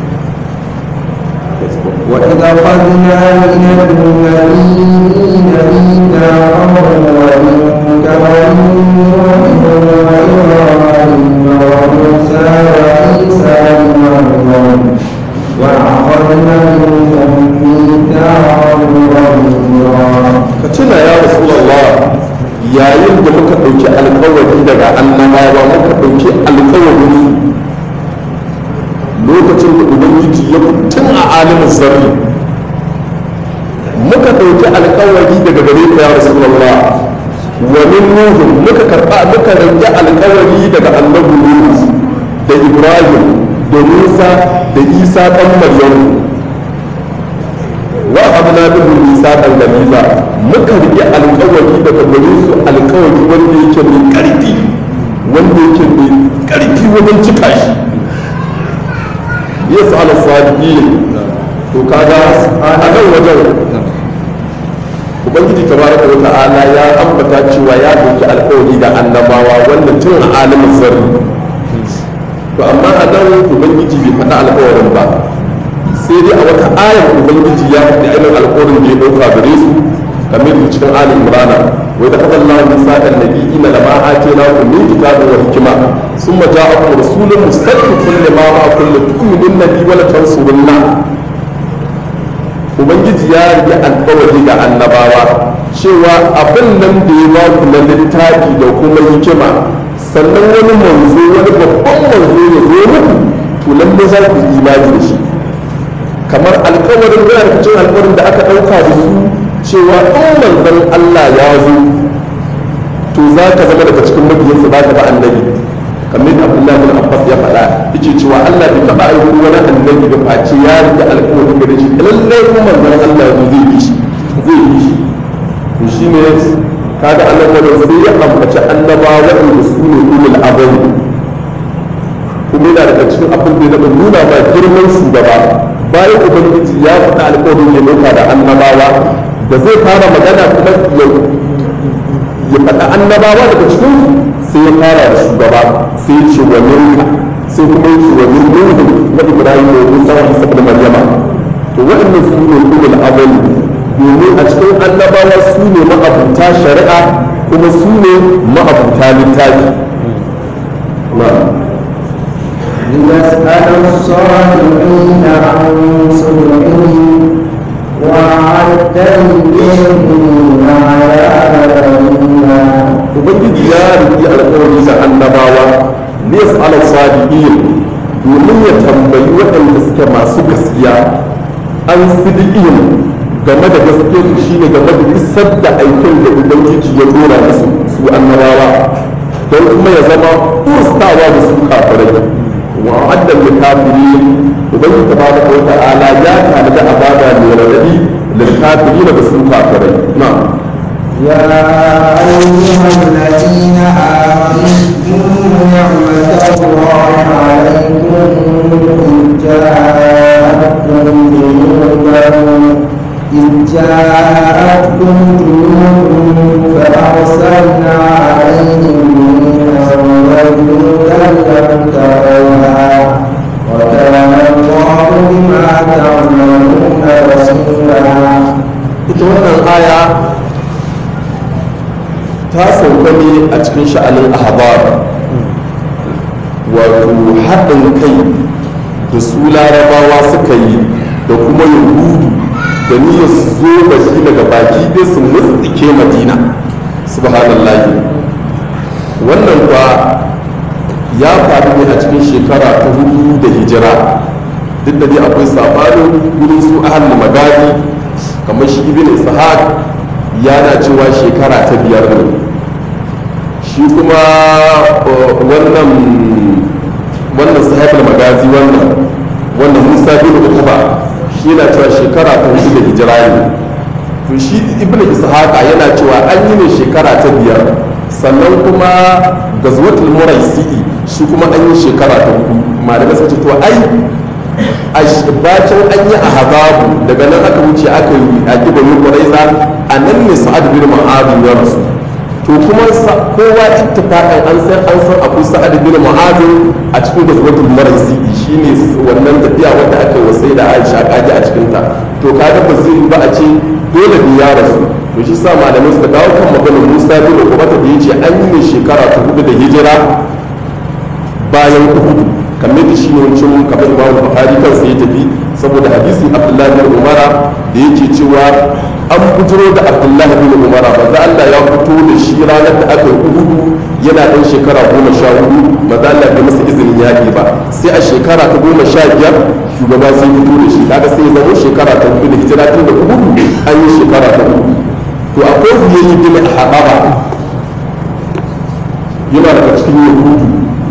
وإذا أخذنا من النبيين ميثاقهم ومنك ومن نوح وإبراهيم وموسى وعيسى بن مريم وأخذنا منهم ميثاقا غليظا ka tuna ya rasulallah yayin da muka ɗauki alkawari daga annabawa muka ɗauki alkawarin lokacin da ubangiji ya tun a alimin zarri muka ɗauki alkawari daga gare ka ya rasulallah wa min nuhu muka karɓa muka rage alkawari daga annabi nuhu da ibrahim da musa da isa ɗan maryamu wa abna bihi misaqan galiza muka rike alƙawari daga gare su alƙawari wanda yake mai ƙarfi wanda yake mai ƙarfi wajen cika shi yasu ala sadiqin to kaga a nan wajen ubangiji tabaraka wa ta'ala ya ambata cewa ya dauki alƙawari da annabawa wanda tun a alimin zarri to amma a nan ubangiji bai faɗa alƙawarin ba sai dai a wata ayar ubangiji ya faɗi ainihin alƙawarin da ya ɗauka gare su kamar da cikin ali imrana wai da kaɗan lahu misaqan nabiyina lama atayna kum min kitabin wa hikma summa ja'akum rasulun musaddiqun lima ma'akum la tu'minunna bi wa la tansurunna ubangiji ya rike alƙawari ga annabawa cewa abin nan da ya ba ku na littafi da kuma hikima sannan wani manzo wani babban manzo ya zo muku to lalle za ku yi imani da shi kamar alkawarin yana cikin alkawarin da aka ɗauka da su cewa in manzon Allah ya zo to za ka zama daga cikin mabiyansa za ka ba annabi kamar da Abdullahi bin Abbas ya faɗa yake cewa Allah bai taɓa aiko wani annabi ba face ya rike alƙawari gare shi lallai kuma manzon Allah ya zai yi shi zai yi shi to shine kaga annabawa sai ya ambaci annabawa waɗanda su ne ulul azmi kuma yana daga cikin abin da ya daɗa nuna ma girman shugaba bayan ubangiji ya faɗa alƙawarin ya ɗauka da annabawa da zai fara magana kuma ya ya faɗa annabawa daga cikin sai ya fara da shugaba sai ya ce wa minka sai kuma ya ce wa min nuhu wa ibrahim wa musa wa isa ibn maryama to waɗannan su ne ulul azmi domin a cikin annabawa su ne ma'abuta shari'a kuma su ne ma'abuta littafi ليسأل الصالحين عن صدقهم وأعد للكافرين عذابا أليما ubangiji ya riƙi alƙawari da annabawa ne ala sadiqin domin ya tambayi waɗanda suke masu gaskiya an sidiqin game da gaskiyar su shine game da isar da aikin da ubangiji ya dora musu su annabawa don kuma ya zama kurstawa da su kafirai wa addan da kafirin ubangiji tabaraka wa ta'ala ya tanada azaba mai radadi lil kafirin da su kafirai na'am يا أيها الذين آمنوا اذكروا نعمة الله عليكم إذ جاءتكم جنودا إذ جاءتكم جنود فأرسلنا عليهم ريحا وجنودا لم تروها وكان الله بما تعملون بصيرا ita wannan aya ta sauka ne a cikin sha'anin ahbar wato haɗin kai da su larabawa suka yi da kuma yahudu da niyyar su zo baki daga baki dai su mutsike madina subhanallahi wannan kwa ya faru ne a cikin shekara ta hudu da hijira duk da dai akwai sabanin gurin su ahal magadi kamar shi ibn ishaq yana cewa shekara ta biyar ne shi kuma wannan wannan sahibul magazi wannan wannan musa bin ukuba shi yana cewa shekara ta hudu da hijira ne to shi ibn ishaq yana cewa an yi ne shekara ta biyar sannan kuma gazwatul muraisi shi kuma an yi shekara ta hudu malamai sun ce to ai bacin an yi a hababu daga nan aka wuce aka yi a gibanin ƙwaraiza a nan ne sa'ad bin ma'adin ya rasu to kuma kowa ittifaqan an san an san akwai sa'ad bin ma'adin a cikin gazwatul maraisi shine wannan tafiya wanda aka yi wasai da Aisha kaji a cikin ta to kaga ba zai ba a ce dole ne ya rasu to shi sa malamai suka dawo kan maganar Musa bin Ukubata da yace an yi ne shekara ta hudu da hijira bayan Uhud kamar da shi ne wancan kamar imamu bukhari kansa ya tafi saboda hadisi abdullahi bin umara da yake cewa an bujiro da abdullahi bin umara maza allah ya fito da shi ranar da aka yi uhudu yana ɗan shekara goma sha hudu maza allah bai masa izinin yaƙi ba sai a shekara ta goma sha biyar shugaba sai fito da shi kaga sai ya zama shekara ta hudu da hijira tun da uhudu an yi shekara ta hudu to akwai huyayi bin haɓaba yana daga cikin yahudu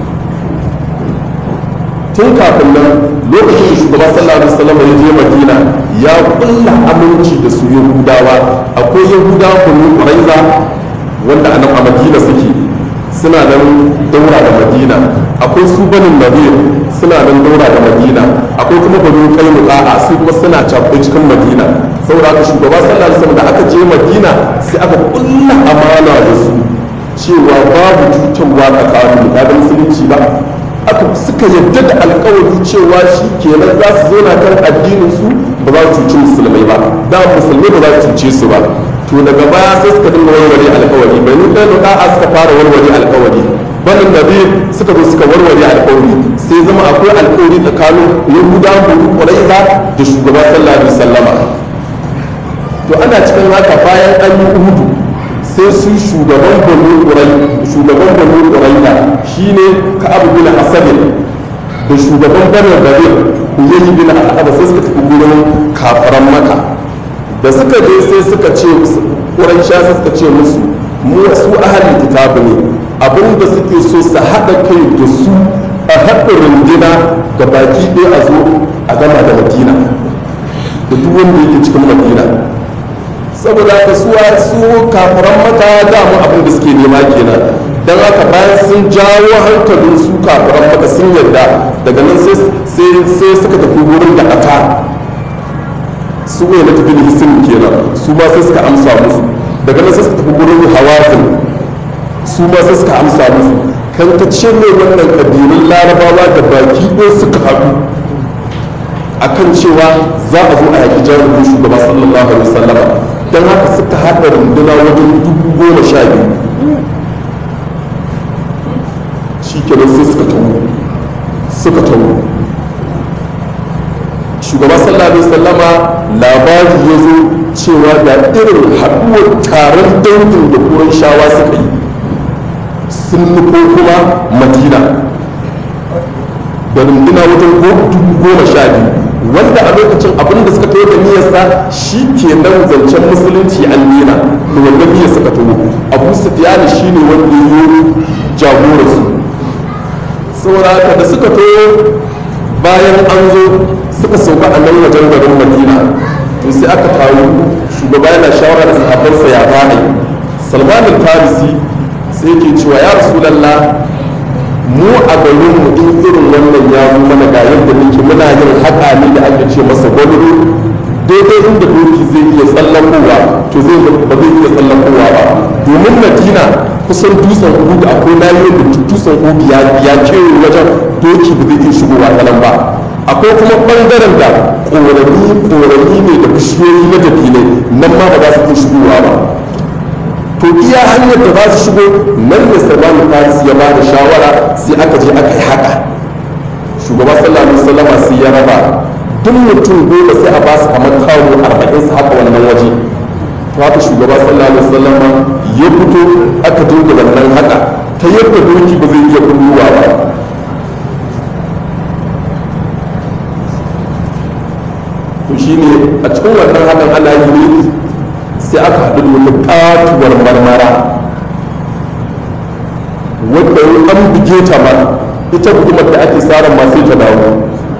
tun kafin nan lokacin da shugaba sallallahu alaihi wasallam ya je madina ya kulla aminci da su yahudawa akwai yahudawa kunu quraiza wanda a nan a madina suke suna nan daura da madina akwai su banin nadir suna nan daura da madina akwai kuma banu kainuka su kuma suna cakuɗe cikin madina saboda haka shugaba sallallahu alaihi wasallam da aka je madina sai aka kulla amana da su cewa babu cutarwa tsakanin da musulunci ba aka suka yadda da alkawari cewa shi kenan za su zauna kan addinin su ba za su cuci musulmai ba da musulmai ba za su cuce su ba to daga baya sai suka dinga warware alkawari bai nuna da a suka fara warware alkawari banin nabi suka zo suka warware alkawari sai zama akwai alkawari tsakanin yahuda bulu quraiza da shugaba sallallahu alaihi wasallama to ana cikin haka bayan an yi uhudu sai su shugaban banu ƙurai shugaban banu ƙuraida shine ka'ab bin asad da shugaban banu gari uyayi bin asad sai suka tafi gurin kafaran maka da suka je sai suka ce ƙurai sha suka ce musu mu su ahalin kitabu ne abin da suke so su haɗa kai da su a haɗa rundina ga baki ɗaya a zo a gama da madina da duk wanda yake cikin madina saboda haka su su kafaran maka damu abin da suke nema kenan don haka bayan sun jawo hankalin su kafaran maka sun yarda daga nan sai suka tafi wurin da aka su ne na tafi hisin kenan su ma sai suka amsa musu daga nan sai suka tafi wurin hawazin su ma sai suka amsa musu kan ta ce ne wannan kabilun larabawa da baki ɗaya suka haɗu akan cewa za a zo a yaƙi jarumin shugaba sallallahu alaihi wasallama don haka suka haɗa runduna wajen dubu goma sha biyu shi kenan sai suka tawo suka tawo shugaba sallallahu alaihi wasallama labari ya zo cewa da irin haɗuwar taron dangin da kuran shawa suka yi sun nufo kuma madina da runduna wajen dubu goma sha biyu wanda a lokacin abin da suka taho da niyyarsa shi ke nan zancen musulunci an nena da wanda niyyar suka taho abu sufiyani shi ne wanda ya yi jagorarsu saboda haka da suka taho bayan an zo suka sauka a nan wajen garin madina to sai aka taru shugaba yana shawara da sahabbansa ya bani salman al-farisi sai ke cewa ya rasulallah mu a garin mu in irin wannan ya zo mana ga yadda muke muna yin haka ne da ake ce masa gwalolo daidai inda doki zai iya tsallakowa to zai ba zai iya tsallakowa ba domin madina kusan dutsen uhudu akwai layoyin da dutsen uhudu ya kewaye wajen doki ba zai iya shigowa ta nan ba akwai kuma bangaren da korami korami ne da bishiyoyi na dabinai nan ma ba za su iya shigowa ba to iya hanyar da za su shigo nan ne salman faris ya ba da shawara sai aka je aka yi haka shugaba sallallahu alaihi wasallama sai ya raba duk mutum goma sai a ba su kamar kawo arba'in su haka wannan waje to haka shugaba sallallahu alaihi wasallama ya fito aka dinga wannan haka ta yadda doki ba zai iya kulluwa ba to shine a cikin wannan hakan ana yi ne sai aka haɗu da wata katuwar marmara wadda an buge ta ma ita hukumar da ake tsarin masu ta dawo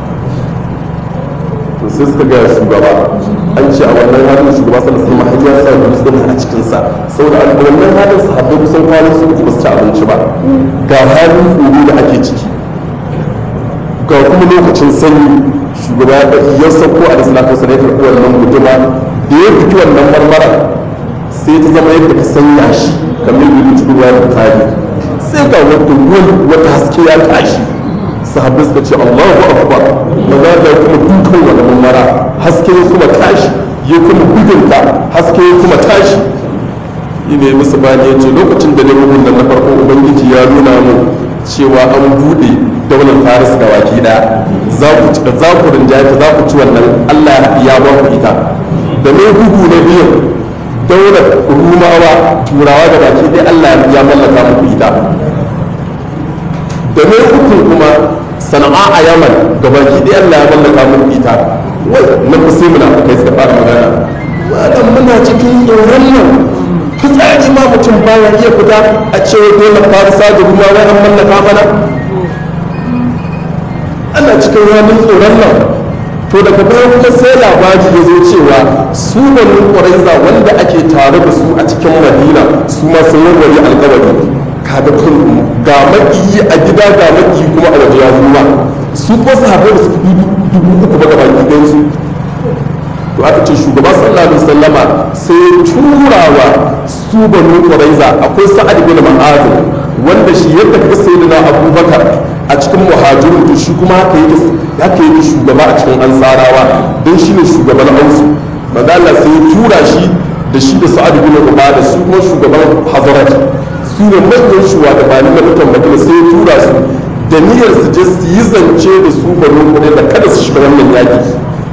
to sai suka gaya shugaba an ce a wannan halin shugaba sallallahu alaihi wasallam har ya sa dutsen a cikin sa saboda a wannan halin sahabbai kusan kwanan su uku ba su ci abinci ba ga halin tsoro da ake ciki ga kuma lokacin sanyi shugaba ya sauko a da salatu wasallam ya karɓi wannan guduma da ya fito wannan marmara sai ta zama yadda ta sanya shi kamar yadda cikin ruwa da bukari sai ga wata wani wata haske ya tashi sahabbai suka ce Allahu akbar maza da kuma dukan wani marmara haske ya kuma tashi ya kuma gudunta haske ya kuma tashi yi ne musu bani ya ce lokacin da ne bugun da na farko ubangiji ya nuna mu cewa an buɗe daular faris ga waki ɗaya za ku rinjaye za ku ci wannan allah ya ba ku ita da mai bugu na biyu daular rumawa turawa da baki dai allah ya mallaka muku ita da mai uku kuma sana'a a yaman ga baki dai allah ya mallaka muku ita wai na kusa muna kai suka fara magana wadan muna cikin tsoron nan fitsari ma mutum baya iya fita a cewa dole farisa da rumawa an mallaka mana ana cikin ranar tsoron nan to daga baya kuma sai labari ya zo cewa su banu ƙwaraiza wanda ake tare da su a cikin madina su ma sun warware alkawari kaga kun ga makiyi a gida ga makiyi kuma a waje ya zuwa su ko sahabbai da su fi dubu uku ba gaba ɗayan su to aka ce shugaba sallallahu alaihi wasallama sai turawa su banu ƙwaraiza akwai sa'ad bin ma'az wanda shi yadda kaga sayyidina abubakar a cikin muhajirin to shi kuma haka yake haka yake shugaba a cikin ansarawa don shi ne shugaban ausu manzo Allah sai ya tura shi da shi da sa'ad bin ubada su kuma shugaban hazarat su ne manyan shugabanni na mutan madina sai ya tura su da niyyar su je su yi zance da su banu kudai da kada su shiga wannan yaki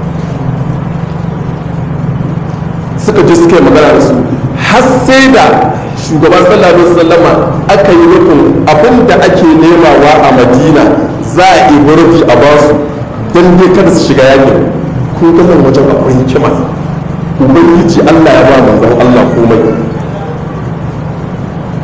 suka je suka yi magana da su har sai da shugaban sallallahu alaihi wasallama aka yi nufin abin da ake nemawa a madina za a yi burfi a basu don dai kada su shiga yakin ko ga nan wajen akwai hikima ubangiji allah ya ba manzon allah komai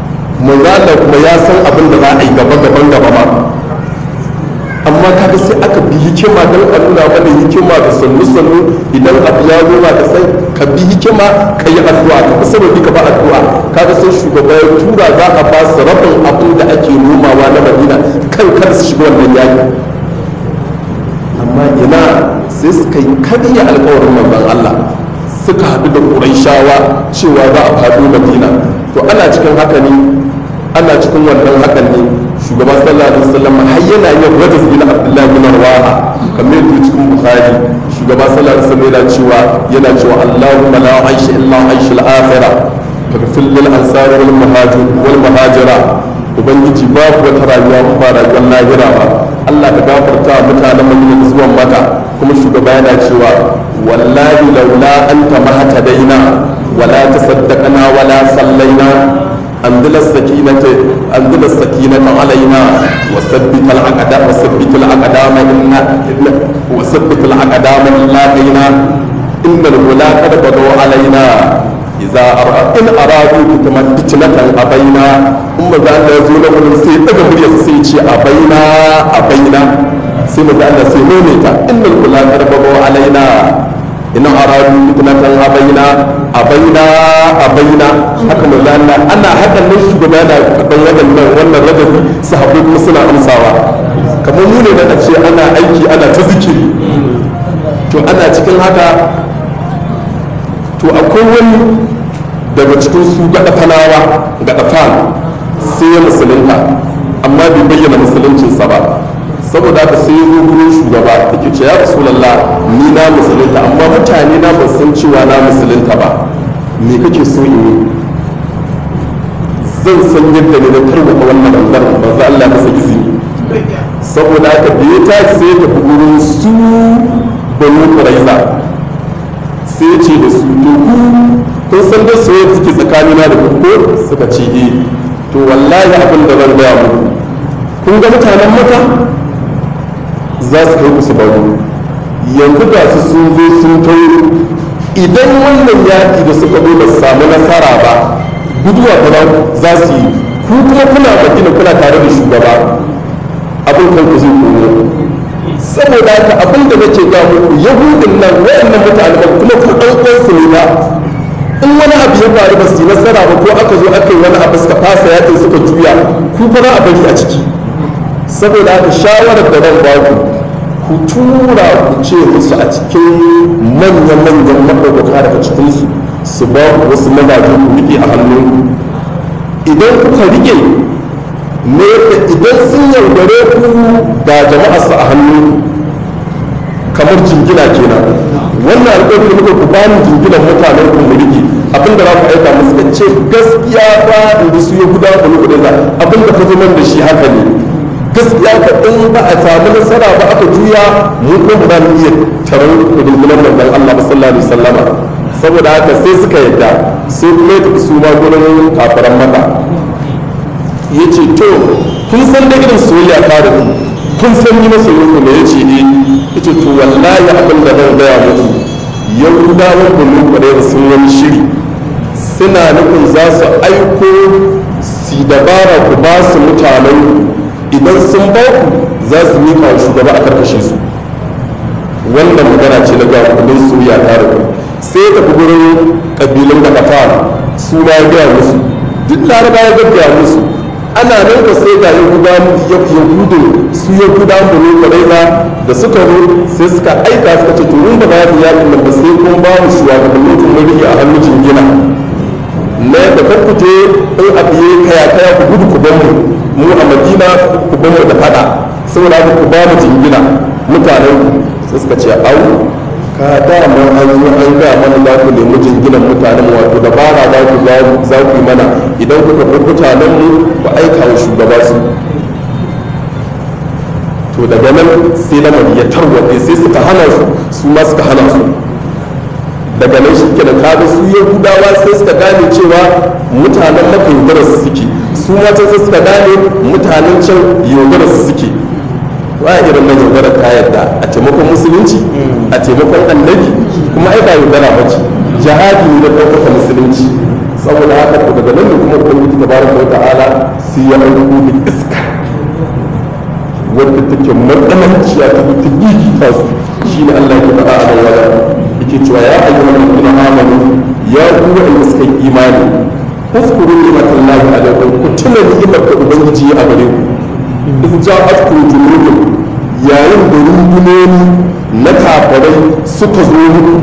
manzo kuma ya san abin da za a yi gaba gaban gaba ma amma kaga sai aka bi hikima don a nuna mana hikima da sannu sannu idan abu ya zo da sai ka bi hikima ka yi addu'a ka fi sababi ka ba addu'a kaga sai shugaba ya tura za a ba su rabin abin da ake nomawa na madina kan kar su shiga wannan yaki amma ina sai suka yi karya alkawarin manzon Allah suka haɗu da ƙuraishawa cewa za a faɗo madina to ana cikin haka ne ana cikin wannan hakan ne shugaban sallallahu alaihi wasallam har yana yin rajis bin abdullahi bin rawaha kamar yadda cikin bukhari shugaban sallallahu alaihi wasallam yana cewa yana cewa allahumma la aisha illa aishul akhirah faghfir lil ansar wal muhajir wal muhajira ubangiji babu wata rayuwa in ba rayuwar lahira ba Allah ka gafarta mutanen Madina da zuwan maka kuma shugaba yana cewa wallahi laula anta mahtadaina wala tasaddaqna wala sallaina أنزل السكينة أنزل السكينة علينا وثبت الأقدام وثبت الأقدام إن وثبت الأقدام إن لاقينا إن الولا قد بغوا علينا إذا أرى إن أرادوا كما فتنة أبينا أم ذا يزول من سي أجمل يسيتي أبينا أبينا سيما ذا سيمونيتا إن الولا قد بغوا علينا ina aradu fitnatan abaina abaina abaina haka mai lalla ana hakan nan shugaba yana kaɗan waɗannan wannan ragabi sahabbai kuma suna amsawa kamar mu ne da ce ana aiki ana ta zikiri to ana cikin haka to akwai wani daga cikin su gaɗa fanawa gaɗa fan sai ya musulunta amma bai bayyana musuluncinsa ba saboda haka sai ya zo gurin shugaba yake ce ya rasulallah ni na musulunta amma mutane na ba san cewa na musulunta ba me kake so in yi zan san yadda ne na tarwata wannan bangaren ba za Allah masa izini saboda haka da ya tashi sai ya tafi gurin su banu kuraiza sai ya ce da su to ku kun san da soyayya suke tsakanina da ku ko suka ce eh to wallahi abin da zan gaya muku kun ga mutanen maka za su kai su baro yanzu ga su sun zo sun kai idan wannan yaƙi da suka zo ba su samu nasara ba guduwa ba za su yi ku kuma kuna madina kuna tare da shugaba abin kan ku zai komo saboda haka abin da nake ga muku yahudin nan wayannan mutane ba kuma ku ɗan uwansu ne ba in wani abu ya faru ba su yi nasara ba ko aka zo aka yi wani abu suka fasa yaƙin suka juya ku fara a bari a ciki saboda haka shawarar da zan baku ku tura ku ce musu a cikin manya-manyan maɗaukaka daga cikinsu su ba ku wasu mazaje ku riƙe a hannunku idan kuka riƙe ne idan sun yaudare ku ga jama'arsu a hannunku kamar jingina kenan wannan alƙawari da muka ku bani jinginan mutanen ku mu riƙe abin da za ku aika musu da ce gaskiya ba inda su ya guda ku nuku da abin da ka zo da shi haka ne gaskiya ka in ba a samu nasara ba aka juya mu ko ba za mu iya taron rundunar manzon Allah sallallahu alaihi wasallama saboda haka sai suka yadda sai kuma ya su ma gurin kafaran maka yace to kun san da irin soyayya ta da ku kun san ni masoyin ku ne yace eh yace to wallahi abin da zan gaya muku yahudawan bulu kwarai sun wani shiri suna nufin za su aiko si dabara ku ba su mutanen idan sun ba ku za su miƙa wa shugaba a karkashe su wannan magana ce na gawa kudin soyayya ta da sai ta fi gurin kabilun da kafa su ma ya gaya musu duk laraba ya gaggaya musu ana nan ka sai ga yahudu su yahuda bane kwaraiza da suka zo sai suka aika suka ce to mun ba za mu yakin nan ba sai kun ba mu shugabannin kun rike a hannun jingina na yadda kan ku je in abu ya kaya kaya ku gudu ku ban mu mu a madina ku ban mu da fada saboda haka ku ba mu jingina mutanen sai suka ce au ka dama an zo an ga mana za ku nemi jinginan mutanen wato dabara za ku za ku yi mana idan kuka bar mutanen mu ku aika wa shugaba su to daga nan sai lamari ya tarwatse sai suka hana su su ma suka hana su daga nan shi kenan kaga su yahudawa sai suka gane cewa mutanen maka yaudarar su suke su ma sai suka gane mutanen can yaudarar su suke wa irin nan yaudara ka yadda a taimakon musulunci a taimakon annabi kuma ai ba yaudara ba ce jihadi ne da ɗaukaka musulunci saboda haka to daga nan ne kuma ubangiji tabaraka wa ta'ala sai ya aiko da iska wadda take matsananciya ta ta gigita su shine Allah ya faɗa a nan wajen yake cewa ya ayyuhal ladina amanu ya ku wa'anda suka yi imani اذكروا نعمة الله عليكم كتنا نعمة ubangiji a gare ku in ja'atkum junudun yayin da rundunoni na kafarai suka zo muku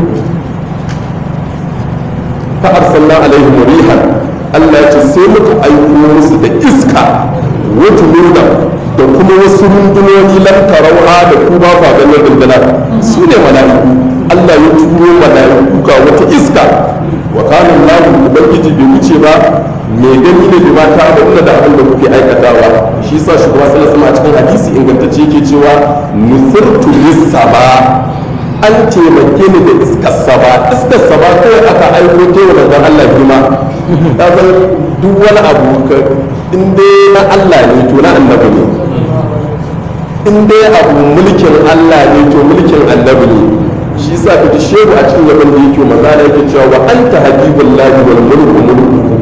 fa arsalna alaihim rihan Allah ya ce sai muka aiko musu da iska wata nuna da kuma wasu rundunoni lam tarauha da ku ba ba ganin rundunar su ne mala'iku Allah ya turo mala'iku ga wata iska wa kana Allah ubangiji bai wuce ba mai gani ne da mata da kuma da abin da kuke aikatawa shi yasa shugaba sallallahu alaihi a cikin hadisi ingantacce yake cewa nusirtu lis-saba an taimake ni da iskar saba iskar saba kai aka aiko ta wa manzon Allah girma ta san duk wani abu ka in dai na Allah ne to na annabi ne in dai abu mulkin Allah ne to mulkin annabi ne shi yasa ka ji shehu a cikin gaban da yake maza da yake cewa wa anta habibullahi wal mulku mulku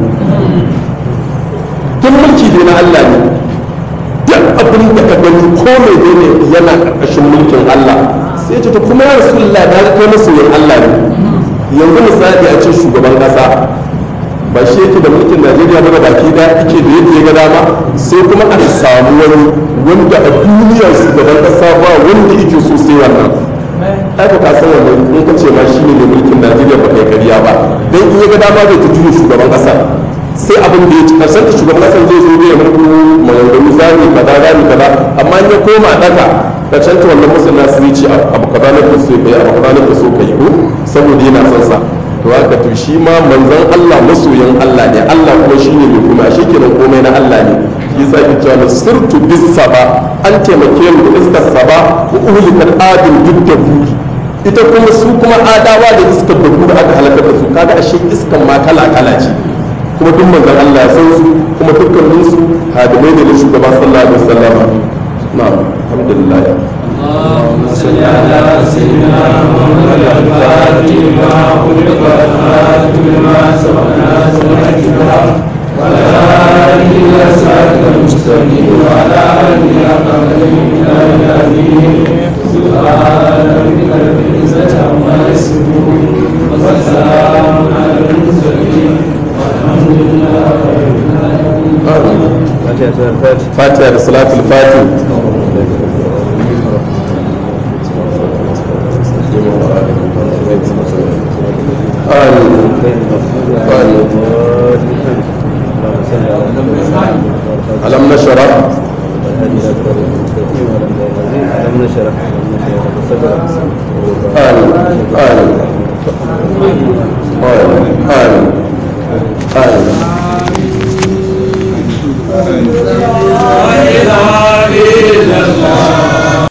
tun mulki dai na Allah ne duk abin da ka gani ko mai dai ne yana karkashin mulkin Allah sai ce ta kuma ya rasulullah da ga kai masoyin Allah ne yanzu misali a ce shugaban kasa ba shi yake da mulkin Najeriya ba baki da yake da yadda ya ga dama sai kuma aka samu wani wanda a duniyar shugaban kasa ba wanda yake so sai wannan aka ka san wannan in ka ce ma shi ne mulkin Najeriya ba kai kariya ba dan in ya ga dama zai ta juya shugaban kasa sai abin da ya ci karshen da shugaban kasar zai zo ya muku maganganu zami kaza zami kaza amma in ya koma daka karshen ta wannan musulma su ce abu kaza na so kai abu kaza na so kai ko saboda yana son sa to haka to shi ma manzon Allah masoyin Allah ne Allah kuma shine mai kuma shi kenan komai na Allah ne shi yasa ki cewa sirtu bis saba an taimake mu da iskar saba wa uhlikat adin duddabu ita kuma su kuma adawa da iskar da kuma aka halakar da su kaga ashe iskan ma kala kala ce kuma duk manzon Allah ya san su kuma dukkanin su hadimai ne da shugaba sallallahu alaihi wasallam na'am alhamdulillah اللهم صل على سيدنا محمد الفاتح لما خلق والخاتم لما سبق ناصر الكتاب وعلى آله إلى صراط المستقيم وعلى آله حق قدره إلى العظيم سبحان ربك رب العزة عما يصفون وسلام على المرسلين والحمد لله رب العالمين fatiha da salatul fatih alam nashara ألم نشرح amin amin